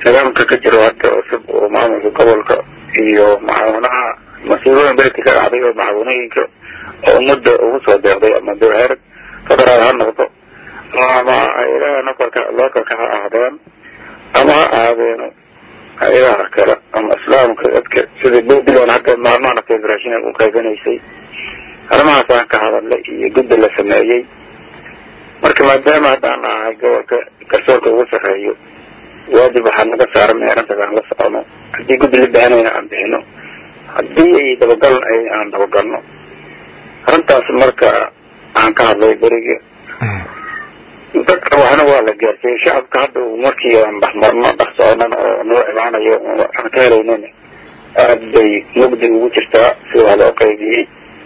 nidaamka ka jiro hadda cusub oo maamulka gobolka iyo macaawinaha mas-uuliyooyin berti ka dhacday oo macaawinooyinka oo ummadda ugu soo deeqday ama heer federaal ha noqdo ama hay-adaha nokolka lookalka ha ahdeen ama ha ahaadeeno hay-adaha kale ama islaamka dadka sida puntland hadda maalmahan federation u qaybanaysay arrimahaasaan ka hadalnay iyo guddi la sameeyey marka maadaama haddaan ahay gobolka garsoorka ugu sarreeyo waajib waxaa naga saaran in arrintaas aan la socono haddii guddi la baahanayna aan bixino haddii ay dabagal aan dabagalno arrintaas marka aan ka hadlay beriga dadka waxna waa la gaarsiiyey shacabka hadda markii aan dhexmarno dhex soconan oo noo imaanayo aan ka helaynin aad bay mugdi ugu jirtaa sida wax loo qaybiyey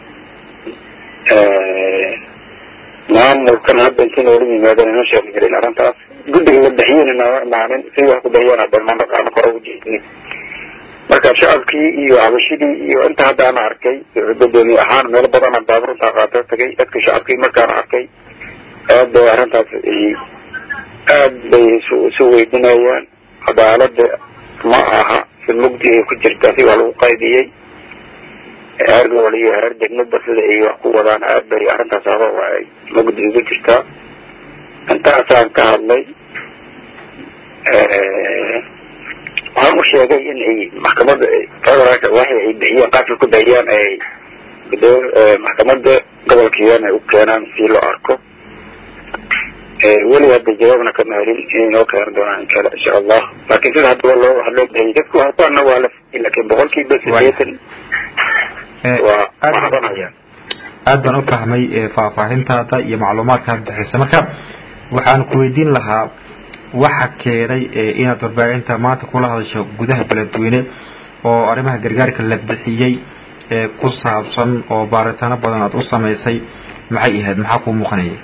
maamulkan hadda inti noola yimaadeen ina sheegi jirin arrintaas guddiga la bixiyena nama imaanin si wax ku bixiyeen hadan ma naqaano kore ujeedin marka shacabkii iyo cabashidii iyo inta haddaana arkay gudoomiye ahaan meelo badana baaburintaa qaata tagay dadka shacabkii markaana arkay aad bay arrintaas aad bay isu weydinayaan cadaalada ma aha si mugdi ay ku jirtaa si waa lagu qaybiyey heer gobol iyo heer degmaba sida ay wax ku wadaan aad bay arrintaas aba ay mugdi ugu jirtaa intaasaan ka hadlay waxaan u sheegay in ay maxkamada federaalka waxay ay bixiyeen qaabka ku bixiyaan ay maxkamada gobolkiiana u keenaan si loo arko weli hadda jawaabna kama helin inay noo keenan doonaan kale insha allah laakiin sida hadda loo waxa loo bixiyay dadku harbaana waa la laakiin boqolkiiba sideetan waa waxbanayaan aad baan u fahmay faahfaahintaada iyo macluumaadka aad bixisa marka waxaan ku weydiin lahaa waxa keenay inaad warbaahinta maanta kula hadasho gudaha beledweyne oo arrimaha gargaarka la bixiyey ku saabsan oo baaritaano badan aad u samaysay maxay ahayd maxaa kuu muuqanayay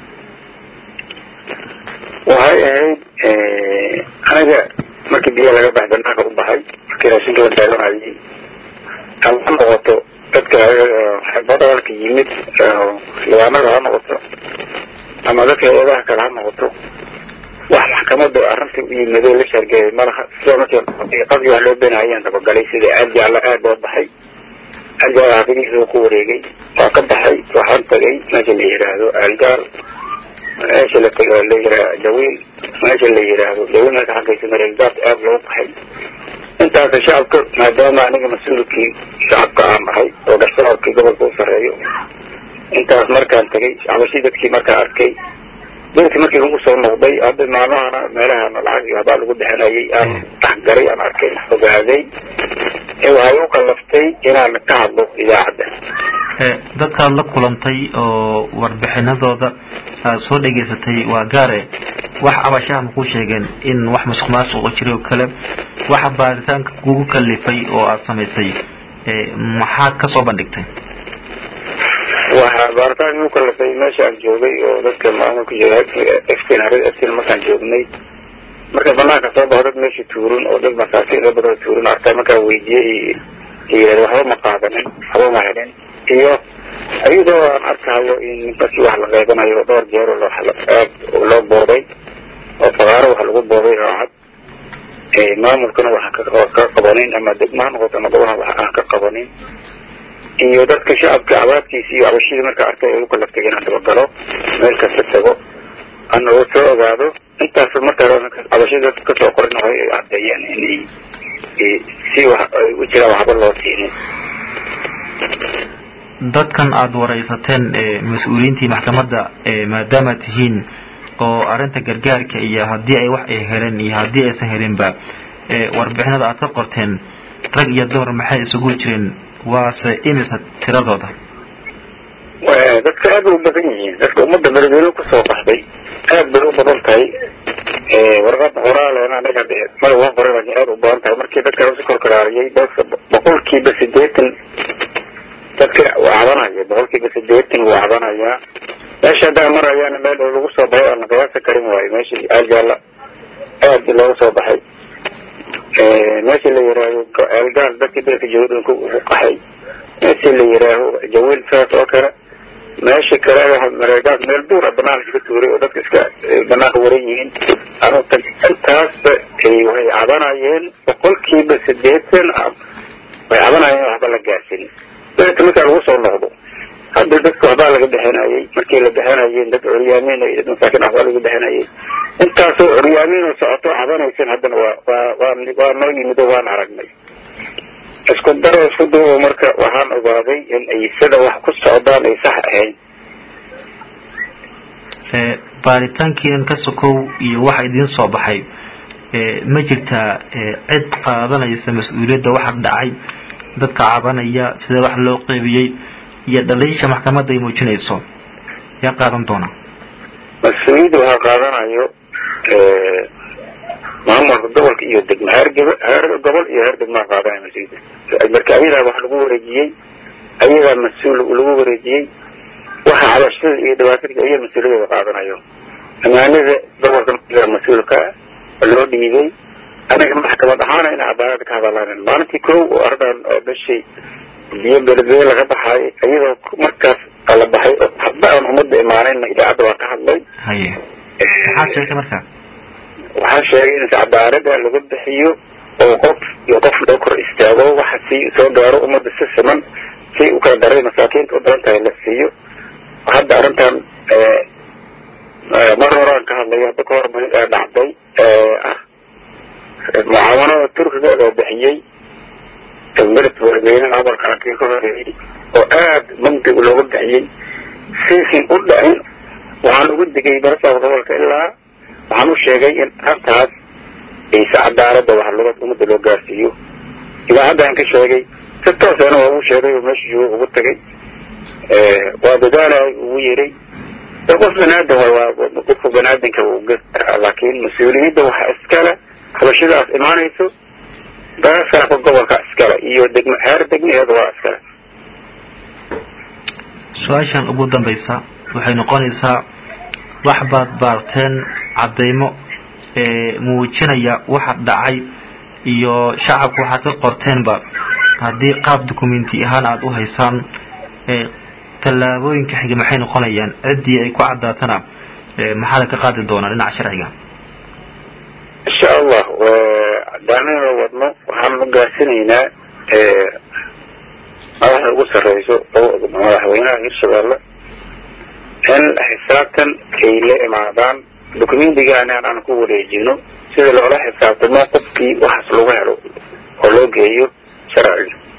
waxay ahayd aniga markii biyo laga baxay banaanka u baxay markii raashinka la daadanayay ama ha noqoto dadka federaalka yimid libaanada ha noqoto ama dadka eedaha kale ha noqoto wax maxkamada arrinta u yimidoo la shargeeyay malaha sida markii qadii wax loo beenahayaan dabagalay sida aadi alla aad oo baxay aadi alla xafidihiisa ku wareegay waa ka baxay waxaan tagay meesha la yidhaahdo aalgaal meesha la tago la yiraa dawiil meesha la yidhaahdo dawiil meesha xaggaysa mareegdaad aad loo baxay intaasa shacabka maadaama aniga mas-uulkii shacabka aan nahay oo garsoorkii gobolka u sarreeyo intaas markaan tagay cabashii dadkii markaa arkay dadki markii lagu soo noqday hadda maalmahana meelahana lacag iyo habaa lagu bixinayay aan dhexgalay aan arkay ogaaday ee waxay u kallaftay inaan ka hadlo idaacadda dadkaad la kulantay oo warbixinadooda aad soo dhegaysatay waa gaare wax abashaha makuu sheegeen in wax masuq maasuq oo jiray oo kale waxa baaritaanka kugu kalifay oo aada samaysay maxaad ka soo bandhigtay waxaa baaritaanka igu kalifay meesha aan joogay oo dadka maamulka eftin harid eftin markaan joognay marka banaanka soo baxo dad meesha tuurin oo dad masaakiin la badoo tuurin arkaa markaan weydiiyey yirahd waxba ma qaadanin waxba ma helin iyo iyadoo aan arkahayo in markii wax la qaybanayo dhowr jeer aad loo booday oo fagaaro wax lagu booday oo cad maamulkana wax ka qabanin ama degma ha noqoto ama gobolha wax aan ka qabanin iyo dadka shacabka cabaadkiisa iyo cabashidii markaa arkay ay u kalaftay inaan dabagalo meel kasta tago ana u soo ogaado intaas markaa cabashida dadka kasoo qorin waxay ay caddeeyeen inay si wax ay u jiraan waxba loo siinin dadkan aada waraysateen mas-uuliyiintii maxkamadda maadaama tihiin oo arrinta gargaarka iyo haddii ay wax ay heleen iyo haddii aysan helinba warbixinada aad ka qorteen rag iyo dumar maxay isugu jireen waase imisa tiradooda dadka aad bay u badan yihiin dadka ummadda beledweyne kusoo baxday aad bay u badan tahay warqada qoraalena anaga mada waa qoray laakiin aad u badan tahay markii dadka lasu korkaraariyay dadka boqolkiiba sideetan dadka waa cabanaya boqolkiiba sideetan wuu cabanayaa meesha haddaa marayaana meel lagu soo baxay aan la qiyaasa karin waayo meesha aalgaala aad looga soo baxay meesha la yihaaho aalgaal dadkii dalka jawooyinka ugu qaxay meesha la yihaaho jawiil saas oo kale meesha kale mareegaas meel buura banaanka iska tuuray oo dadka iska banaanka waran yihiin anu tag intaasba waxay cabanayeen boqolkiiba sideetan way cabanayeen waxba la gaarsin dabeeta markaa lagu soo noqdo hadda dadka waxbaa laga bixinayay markii la bixinayeen dad curyaamin iyo dad masaakin waxbaa laga bixinayay intaasoo curyaamin oo socoto cabanaysan haddana waa waa waa waa noo yimido waan aragnay isku daro isku duubo marka waxaan ogaaday in ay sida wax ku socdaan ay sax ahayn baaritaankiinan ka sokow iyo waxa idiin soo baxay ma jirtaa cid qaadanaysa mas-uuliyadda waxa dhacay dadka cabanaya sida wax loo qeybiyey iyo dhaliisha maxkamadda ay muujinayso yaa qaadan doona mas-uuliyadda waxaa qaadanayo maamulka gobolka iyo degma heer gb heer gobol iyo heer degmaa qaadanaya mas-uuliyadda marka ayadaa wax lagu wareejiyey ayadaa mas-uul lagu wareejiyey waxa cabashada iyo dhibaatada aya mas-uuliyadooda qaadanayo amaanada gobolka mas-uulka loo dhiibay anaga maxkamad ahaana in cadaalada ka hadalaanen maalintii kow oo ardan oo bishii biyo beledweyne laga baxaay iyadoo markaas kala baxay oo hadba aan umada imaanayna idaacadda waa ka hadlay haye maxaad sheegtay markaa waxaa sheegay in cadaalada laga bixiyo oo qof iyo qof loo kor istaago waxa si soo gaaro ummadda si siman si u kala daray masaakiinta u badan tahay la siiyo hadda arrintan mar horaan ka hadlay hadda ka hor dhacday ah mucaawanada turkiga loo bixiyey bered beledweynaha amarka kii ka horeeyey oo aad mandig looga bixiyey siisin u dhacin waxaan ugu digay barasaabka gobolka ilaa waxaan u sheegay in arrintaas ayse cadaalada wax loo ummadda loo gaarsiiyo idaacaddan ka sheegay si toosana waa ugu sheegay oo meesha jooga ugu tagay waa dadaalay ugu yeray qof banaadan waa qofka banaadanka laakiin mas-uuliyadda waxa iskale habashadaas imaanayso barasaabka gobolka iskale iyo degma heer degmaheeda waa iskale su-aashan ugu dambaysa waxay noqonaysaa wax baad baarteen caddaymo muujinaya waxa dhacay iyo shacabku waxaad ka qorteenba haddii qaab documenti ahaan aada u haysaan tallaabooyinka xiga maxay noqonayaan ciddii ay ku caddaatana maxaada ka qaadi doonaa dhinaca sharciga insha allah daanina wadno waxaan ugaasinaynaa madaxda ugu sarreyso madaxweynaha hirshabeelle in xisaabtan ay la imaadaan documentigaana aan ku wareejino sida loola xisaabtamo qofkii waxaas lagu helo oo loo geeyo sharciga